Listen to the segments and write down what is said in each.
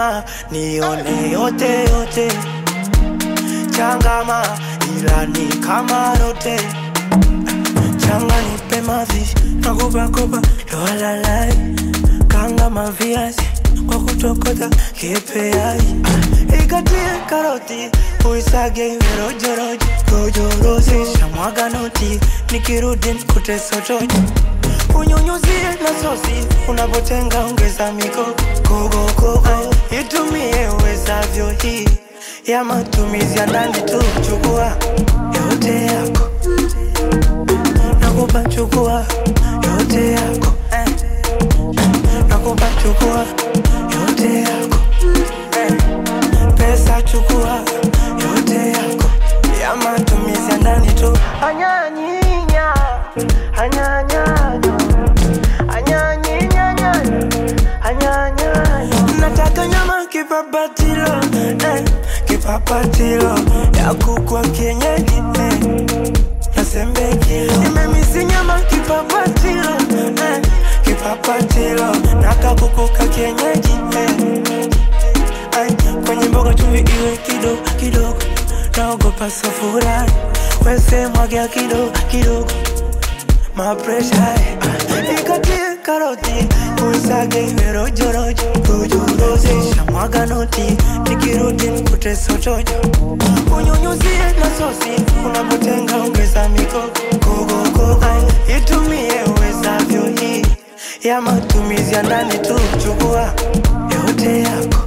sema nione yote yote, changama ila ni kama rote, changa nipe mavi nakupa kopa lowalalai, kanga maviazi kwa kutokota kipeai, ikatie karoti uisage iwe rojorojo rojorozi, shamwaga noti nikirudi nikute sotojo unyunyuzie na sosi unapotenga ongeza miko kogokogo itumie uwezavyo hii ya matumizi ya ndani tu chukua yote yako nakupa chukua yote yako eh. nakupa chukua yote yako eh. pesa chukua yote yako ya matumizi ya ndani tu anyanyinya anyanyanyo anyanyinyanyanya anyanyanyo nataka nyama kipapatilo eh, kipapatilo ya kukwa kienyeji eh, nasembekilo nimemisi nyama kipapatilo eh, kipapatilo nakakukuka kienyeji eh, Ay, kwenye mboga chumvi iwe kidogo kidogo, naogopa safura wese mwagia kidogo kidogo, mapresha ikatie karoti uisage iwe rojo rojo rojo rozi shamwaga noti nikirudi nikute sotojo unyunyuzie na sosi unapotenga ongeza miko kogo kogo Ay, itumie uwezavyo hii ya matumizi ya ndani tu chukua yote yako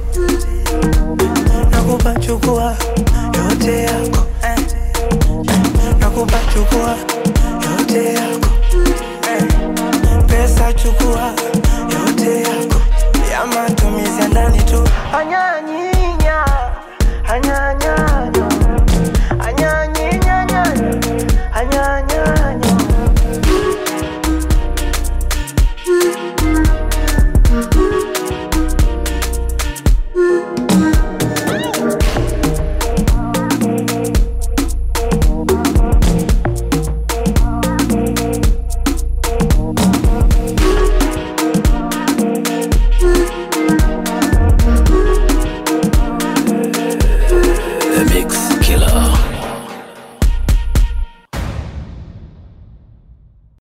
nakupa chukua yote yako eh. nakupa chukua